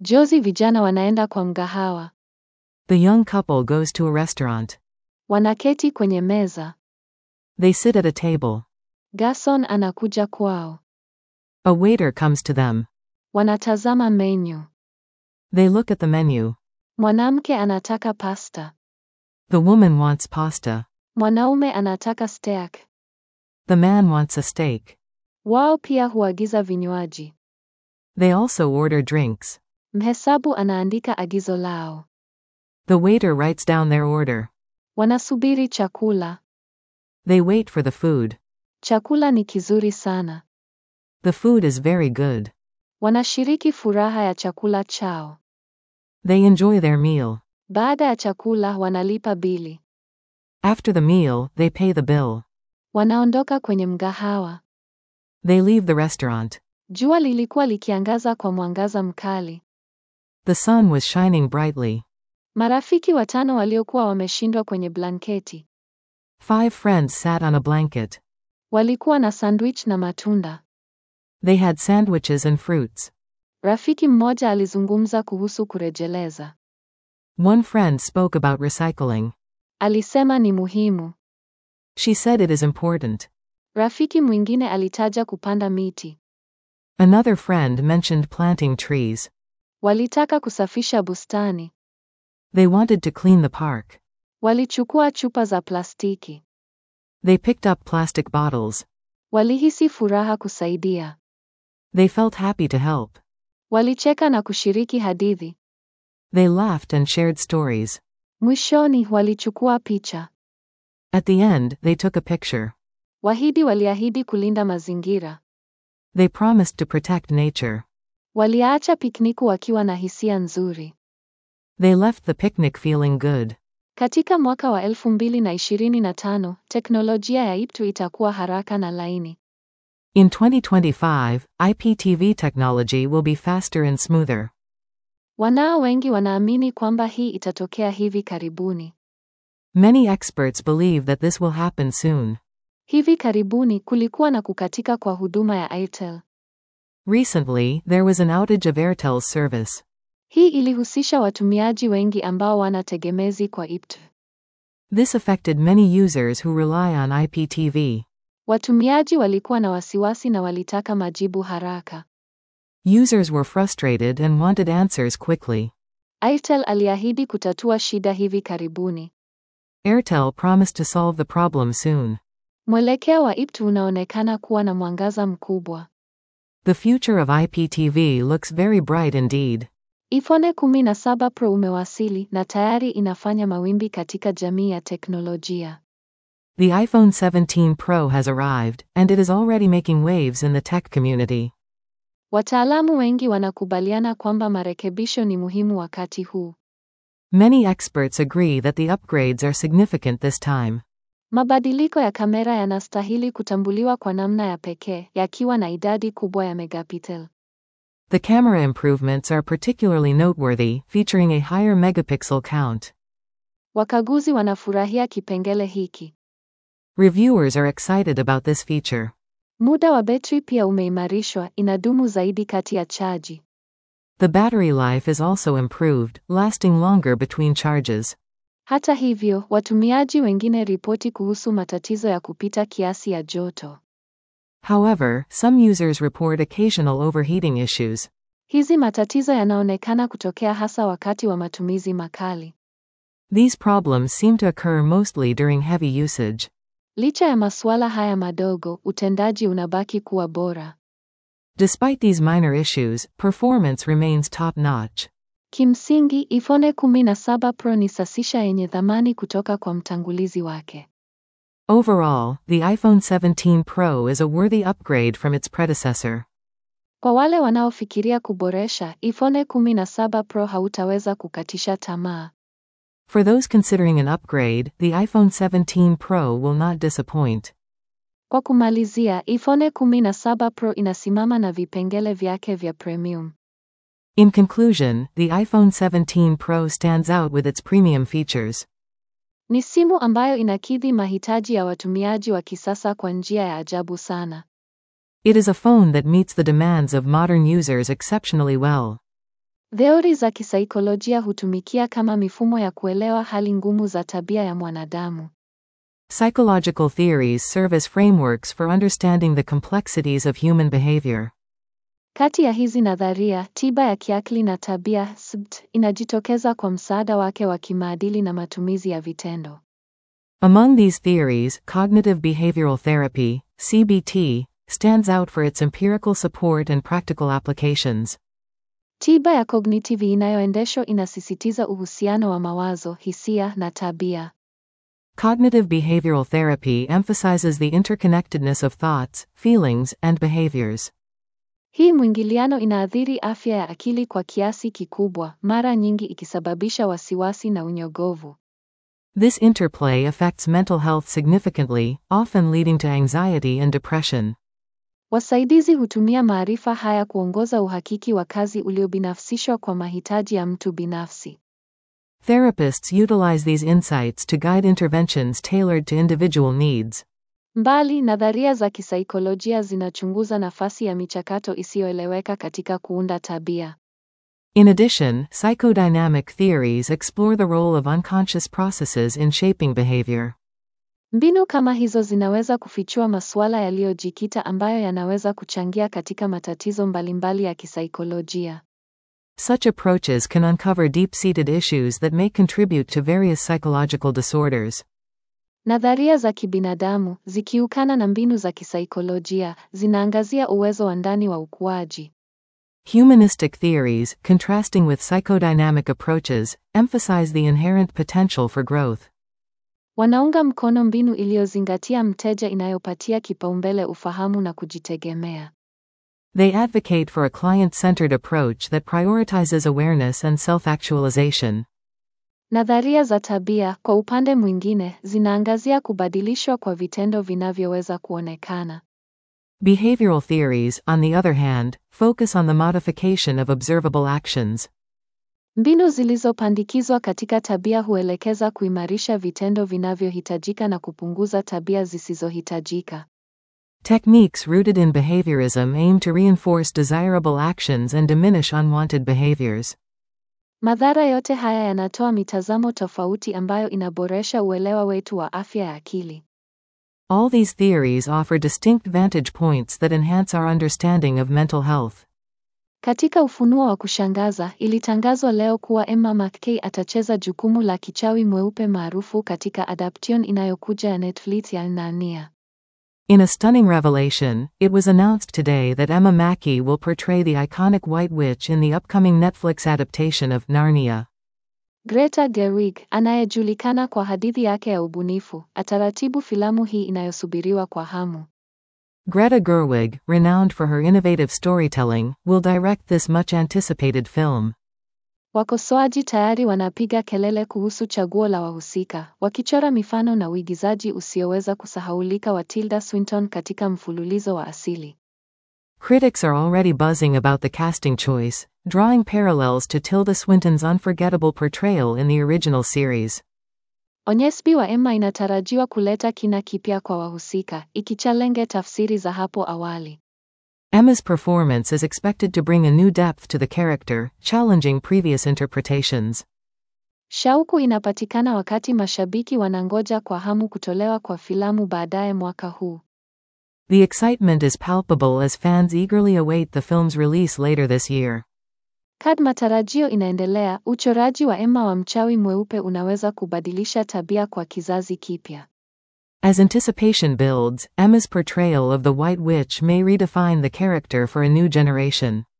Jozi vijana wanaenda kwa mgahawa. The young couple goes to a restaurant. Wanaketi kwenye meza. They sit at a table. Garson anakuja kwao. A waiter comes to them. Wanatazama menu. They look at the menu. Mwanamke anataka pasta. The woman wants pasta. Mwanaume anataka steak. The man wants a steak. Wao pia huagiza vinywaji. They also order drinks. Mhesabu anaandika agizo lao. The waiter writes down their order. Wanasubiri chakula. They wait for the food. Chakula ni kizuri sana. The food is very good. Wanashiriki furaha ya chakula chao. They enjoy their meal. Baada ya chakula wanalipa bili. After the meal, they pay the bill. Wanaondoka kwenye mgahawa. They leave the restaurant. Jua lilikuwa likiangaza kwa mwangaza mkali. The sun was shining brightly. Marafiki watano waliokuwa wameshindwa kwenye blanketi. Five friends sat on a blanket. Walikuwa na sandwich na matunda. They had sandwiches and fruits. Rafiki mmoja alizungumza kuhusu kurejeleza. One friend spoke about recycling. Alisema ni muhimu. She said it is important. Rafiki mwingine alitaja kupanda miti. Another friend mentioned planting trees. Walitaka kusafisha bustani. They wanted to clean the park. Walichukua chupa za plastiki. They picked up plastic bottles. Walihisi furaha kusaidia. They felt happy to help. Walicheka na kushiriki hadithi. They laughed and shared stories. Mwishoni walichukua picha. At the end, they took a picture. Wahidi waliahidi kulinda mazingira. They promised to protect nature. Waliacha pikniku wakiwa na hisia nzuri. They left the picnic feeling good. Katika mwaka wa 2025, teknolojia ya IPTU itakuwa haraka na laini. In 2025, IPTV technology will be faster and smoother. Wanao wengi wanaamini kwamba hii itatokea hivi karibuni. Many experts believe that this will happen soon. Hivi karibuni kulikuwa na kukatika kwa huduma ya Airtel. Recently, there was an outage of Airtel's service. Hii ilihusisha watumiaji wengi ambao wana tegemezi kwa IPTU. This affected many users who rely on IPTV. Watumiaji walikuwa na wasiwasi na walitaka majibu haraka. Users were frustrated and wanted answers quickly. Airtel aliahidi kutatua shida hivi karibuni. Airtel promised to solve the problem soon. Mwelekeo wa IPTU unaonekana kuwa na mwangaza mkubwa. The future of IPTV looks very bright indeed. iPhone 17 Pro umewasili na tayari inafanya mawimbi katika jamii ya teknolojia. The iPhone 17 Pro has arrived, and it is already making waves in the tech community. Wataalamu wengi wanakubaliana kwamba marekebisho ni muhimu wakati huu. Many experts agree that the upgrades are significant this time. Mabadiliko ya kamera yanastahili kutambuliwa kwa namna ya pekee, yakiwa na idadi kubwa ya megapixel. The camera improvements are particularly noteworthy, featuring a higher megapixel count. Wakaguzi wanafurahia kipengele hiki. Reviewers are excited about this feature. Muda wa betri pia umeimarishwa, inadumu zaidi kati ya chaji. The battery life is also improved, lasting longer between charges. Hata hivyo, watumiaji wengine ripoti kuhusu matatizo ya kupita kiasi ya joto. However, some users report occasional overheating issues. Hizi matatizo yanaonekana kutokea hasa wakati wa matumizi makali. These problems seem to occur mostly during heavy usage. Licha ya masuala haya madogo, utendaji unabaki kuwa bora. Despite these minor issues, performance remains top notch. Kimsingi, iPhone 17 Pro ni sasisha yenye thamani kutoka kwa mtangulizi wake. Overall, the iPhone 17 Pro is a worthy upgrade from its predecessor. Kwa wale wanaofikiria kuboresha, iPhone 17 Pro hautaweza kukatisha tamaa. For those considering an upgrade, the iPhone 17 Pro will not disappoint. Kwa kumalizia, iPhone 17 Pro inasimama na vipengele vyake vya premium. In conclusion, the iPhone 17 Pro stands out with its premium features. Ni simu ambayo inakidhi mahitaji ya watumiaji wa kisasa kwa njia ya ajabu sana. It is a phone that meets the demands of modern users exceptionally well. Theori za kisaikolojia hutumikia kama mifumo ya kuelewa hali ngumu za tabia ya mwanadamu. Psychological theories serve as frameworks for understanding the complexities of human behavior. Kati ya hizi nadharia, tiba ya kiakili na tabia SBT, inajitokeza kwa msaada wake wa kimaadili na matumizi ya vitendo. Among these theories, cognitive behavioral therapy, CBT, stands out for its empirical support and practical applications. Tiba ya kognitivi inayoendeshwa inasisitiza uhusiano wa mawazo, hisia na tabia. Cognitive behavioral therapy emphasizes the interconnectedness of thoughts, feelings, and behaviors. Hii mwingiliano inaathiri afya ya akili kwa kiasi kikubwa, mara nyingi ikisababisha wasiwasi na unyogovu. This interplay affects mental health significantly, often leading to anxiety and depression. Wasaidizi hutumia maarifa haya kuongoza uhakiki wa kazi uliobinafsishwa kwa mahitaji ya mtu binafsi. Therapists utilize these insights to guide interventions tailored to individual needs. Mbali, nadharia za kisaikolojia zinachunguza nafasi ya michakato isiyoeleweka katika kuunda tabia. In addition, psychodynamic theories explore the role of unconscious processes in shaping behavior. Mbinu kama hizo zinaweza kufichua masuala yaliyojikita ambayo yanaweza kuchangia katika matatizo mbalimbali ya kisaikolojia. Such approaches can uncover deep seated issues that may contribute to various psychological disorders. Nadharia za kibinadamu, zikiukana na mbinu za kisaikolojia, zinaangazia uwezo wa ndani wa ukuaji. Humanistic theories, contrasting with psychodynamic approaches, emphasize the inherent potential for growth. Wanaunga mkono mbinu iliyozingatia mteja inayopatia kipaumbele ufahamu na kujitegemea. They advocate for a client centered approach that prioritizes awareness and self actualization. Nadharia za tabia, kwa upande mwingine, zinaangazia kubadilishwa kwa vitendo vinavyoweza kuonekana. Behavioral theories, on the other hand, focus on the modification of observable actions. Mbinu zilizopandikizwa katika tabia huelekeza kuimarisha vitendo vinavyohitajika na kupunguza tabia zisizohitajika. Techniques rooted in behaviorism aim to reinforce desirable actions and diminish unwanted behaviors. Madhara yote haya yanatoa mitazamo tofauti ambayo inaboresha uelewa wetu wa afya ya akili. All these theories offer distinct vantage points that enhance our understanding of mental health. Katika ufunuo wa kushangaza, ilitangazwa leo kuwa Emma McKay atacheza jukumu la kichawi mweupe maarufu katika adaptation inayokuja ya Netflix ya Narnia. In a stunning revelation, it was announced today that Emma Mackey will portray the iconic White Witch in the upcoming Netflix adaptation of Narnia. Greta Gerwig, anayejulikana kwa hadithi yake ya ubunifu, ataratibu filamu hii inayosubiriwa kwa hamu. Greta Gerwig, renowned for her innovative storytelling, will direct this much anticipated film. Wakosoaji tayari wanapiga kelele kuhusu chaguo la wahusika, wakichora mifano na uigizaji usioweza kusahaulika wa Tilda Swinton katika mfululizo wa asili. Critics are already buzzing about the casting choice, drawing parallels to Tilda Swinton's unforgettable portrayal in the original series. Onyesbi wa Emma inatarajiwa kuleta kina kipya kwa wahusika, ikichalenge tafsiri za hapo awali. Emma's performance is expected to bring a new depth to the character, challenging previous interpretations. Shauku inapatikana wakati mashabiki wanangoja kwa hamu kutolewa kwa filamu baadaye mwaka huu. The excitement is palpable as fans eagerly await the film's release later this year. Kad matarajio inaendelea, uchoraji wa Emma wa mchawi mweupe unaweza kubadilisha tabia kwa kizazi kipya. As anticipation builds, Emma's portrayal of the White Witch may redefine the character for a new generation.